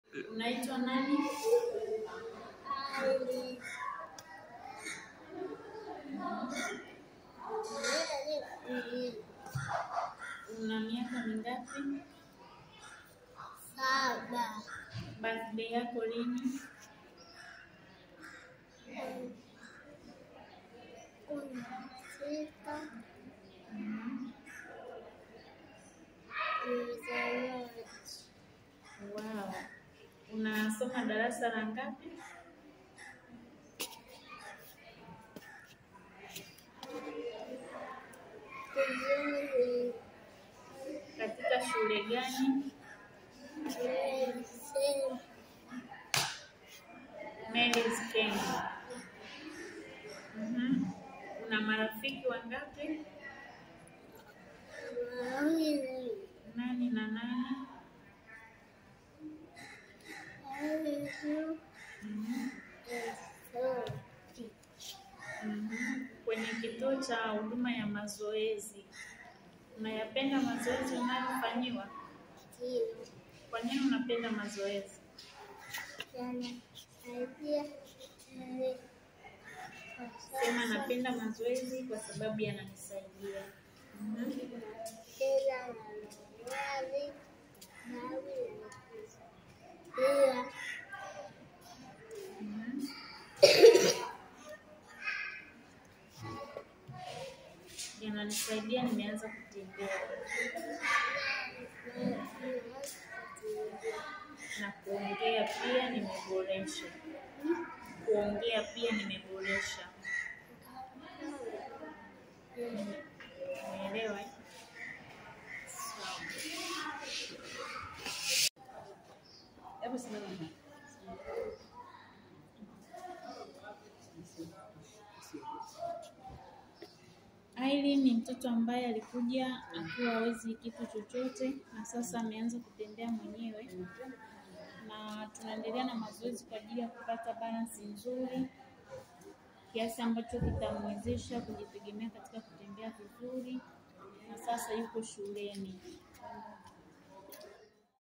Unaitwa nani? Ali. Una miaka mingapi? Saba. Birthday yako lini? Kumi na sita. Nilizaliwa Wow. Unasoma darasa la ngapi? vizuri. Katika shule gani? Nimesema Mary's Kenya. Mhm. Una marafiki wangapi? mawili. Nani na nani? Alizu Mhm. Esoti. Mhm. Kwenye kituo cha huduma ya mazoezi, unayapenda mazoezi unayofanyiwa? Ndio. Kwa nini unapenda mazoezi? yanasaidia mwili kwa Sema sasa napenda mazoezi kwa sababu yananisaidia. Mhm. kila na mawazi nawi pia Mhm. Yananisaidia, nimeanza kutembea na kuongea pia nimeboresha. Kuongea pia nimeboresha. Umeelewa? eh? Sawa. Hebu simama hapa. Aileen ni mtoto ambaye alikuja akiwa hawezi kitu chochote na sasa ameanza kutembea mwenyewe, na tunaendelea na mazoezi kwa ajili ya kupata balansi nzuri kiasi ambacho kitamwezesha kujitegemea katika kutembea vizuri, na sasa yuko shuleni.